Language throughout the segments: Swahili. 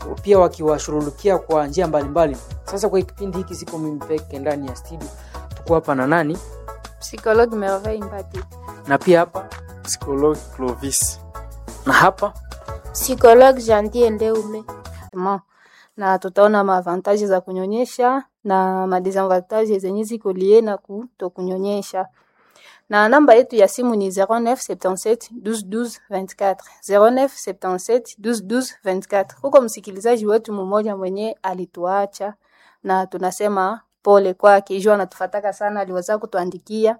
pia wakiwashughulikia kwa njia mbalimbali. Sasa kwa kipindi hiki siko mimi peke ndani ya studio, tuko hapa na nani Psychologue Merveille Mbati. na pia hapa Psychologue Clovis. na hapa Psychologue Jandier Ndeume. Mo. Na tutaona maavantaji za kunyonyesha na madesavantaji zenye ziko lie na kutokunyonyesha. Na namba yetu ya simu ni 0977 12 12 24 0977 12 12 24. Huko msikilizaji wetu mmoja mwenye alituacha na tunasema pole kwake, jua anatufataka sana, aliweza kutuandikia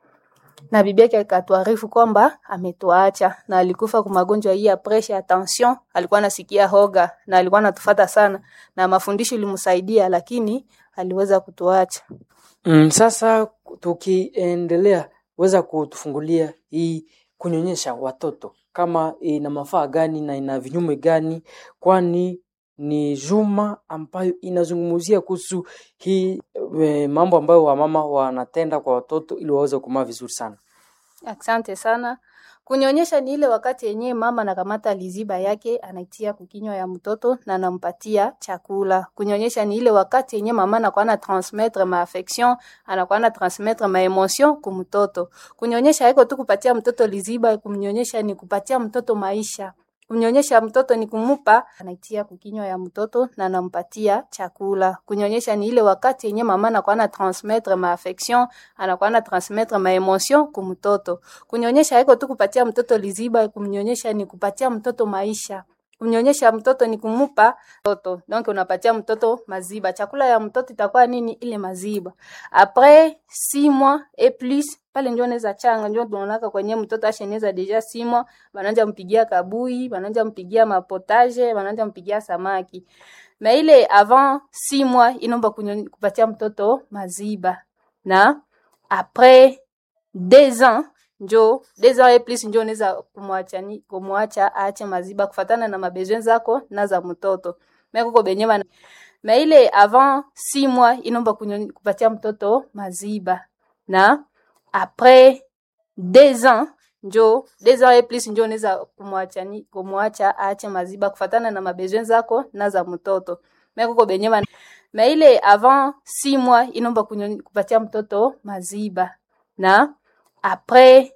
na bibi yake akatuarifu kwamba ametuacha na alikufa kwa magonjwa hii ya presha ya tension. Alikuwa anasikia hoga na alikuwa anatufata sana, na mafundisho ilimsaidia, lakini aliweza kutuacha. mm, sasa tukiendelea, weza kutufungulia hii kunyonyesha watoto kama ina mafaa gani na ina vinyume gani, kwani ni juma ambayo inazungumzia kuhusu hii e, mambo ambayo wamama wanatenda kwa watoto ili waweze kumaa vizuri sana. Asante sana. Kunyonyesha ni ile wakati yenyewe mama anakamata liziba yake anaitia kukinywa ya mtoto na anampatia chakula. Kunyonyesha ni ile wakati yenyewe mama anakuwa na transmettre ma affection, anakuwa na transmettre ma emotion ku mtoto. Kunyonyesha haiko tu kupatia mtoto liziba, kumnyonyesha ni kupatia mtoto maisha. Kumnyonyesha mtoto ni kumupa anaitia kukinywa ya mtoto na anampatia chakula. Kunyonyesha ni ile wakati yenyewe mama anakuwa na transmettre ma affection, anakuwa na transmettre ma emotion ku mtoto. Kunyonyesha haiko tu kupatia mtoto liziba, kumnyonyesha ni kupatia mtoto maisha. Kumnyonyesha mtoto ni kumupa mtoto. Donc unapatia mtoto maziba. Chakula ya mtoto itakuwa nini? Ile maziba. Après 6 mois et plus pale ndio anaweza changa, ndio tunaonaka kwenye mtoto asheneza deja 6 mois, bananja mpigia kabui, bananja mpigia mapotage, bananja mpigia samaki. Na ile avant 6 mois inomba kunyo- kupatia mtoto maziba. Na après 2 ans njo deux ans et plus njo unaweza kumwacha ni kumwacha aache maziba kufatana na mabesoin zako na za mtoto. Mimi kuko benye bana na ile avant 6 mois inomba kunyo- kupatia mtoto maziba. Na après 2 ans njo deux ans et plus njo unaweza kumwacha ni kumwacha aache maziba kufatana na mabesoin zako na za mtoto. Mimi kuko benye bana na ile avant 6 mois inomba kunyo- kupatia mtoto maziba. Na après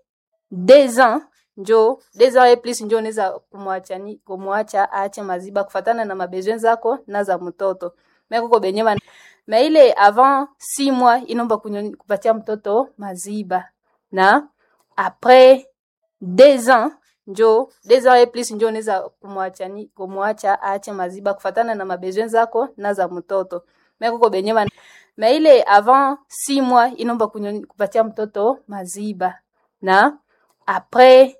2 ans njo deux ans et plus njo unaweza kumwacha ni kumwacha aache maziba kufatana na mabesoin zako na za mtoto. Mimi kuko benye bana na ile avant 6 mois inomba kunyo- kupatia mtoto maziba. Na après 2 ans njo deux ans et plus njo unaweza kumwacha ni kumwacha aache maziba kufatana na mabesoin zako na za mtoto. Mimi kuko benye bana na ile avant 6 mois inomba kunyo- kupatia mtoto maziba. Na après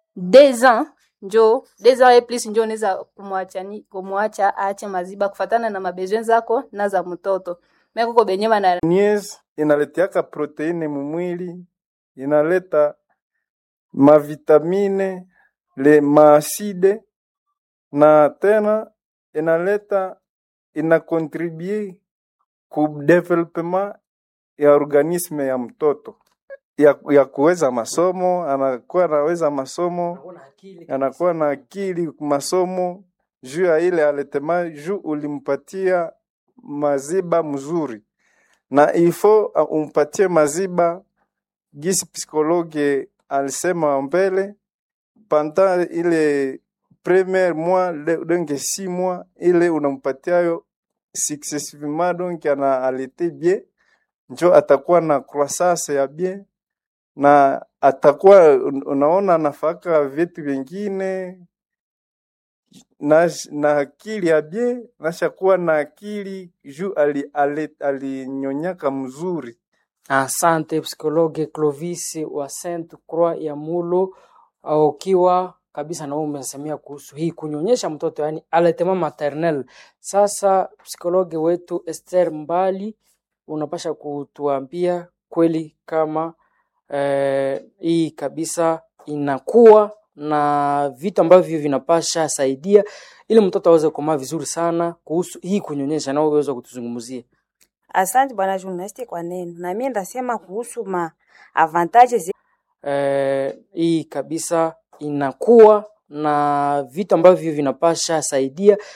2 ans njo deux ans et plus njo unaweza kumwacha ni kumwacha aache maziba kufatana na mabesoin zako na za mtoto. Mimi kuko benye bana Nies inaletiaka proteine mumwili, inaleta mavitamine, le maaside na tena inaleta inakontribue ku development ya organisme ya mtoto ya, ya kuweza masomo, anakuwa anaweza masomo, anakuwa na akili masomo juu ya ile aletema juu ulimpatia maziba mzuri na ifo uh, umpatie maziba gisi psikologe alisema mbele panda ile premier mois le- donge si mois ile unampatiayo successivement donc ana alete bien njo atakuwa na croissance ya bien na atakuwa un- unaona nafaka vitu vingine na, na akili ya bien nashakuwa na akili juu ali, ali, alinyonyaka mzuri Asante psikologe Clovis wa Saint Croix ya Mulo, au ukiwa kabisa na wewe umesemea kuhusu hii kunyonyesha mtoto, yani allaitement maternel. Sasa psikologe wetu Esther Mbali, unapasha kutuambia kweli kama eh, hii kabisa inakuwa na vitu ambavyo vinapasha saidia ili mtoto aweze kukomaa vizuri sana kuhusu hii kunyonyesha, na wewe uweze kutuzungumzia. Asante bwana journalist kwa neno. Na mimi ndasema kuhusu ma avantages eh, hii kabisa inakuwa na vitu ambavyo vinapasha saidia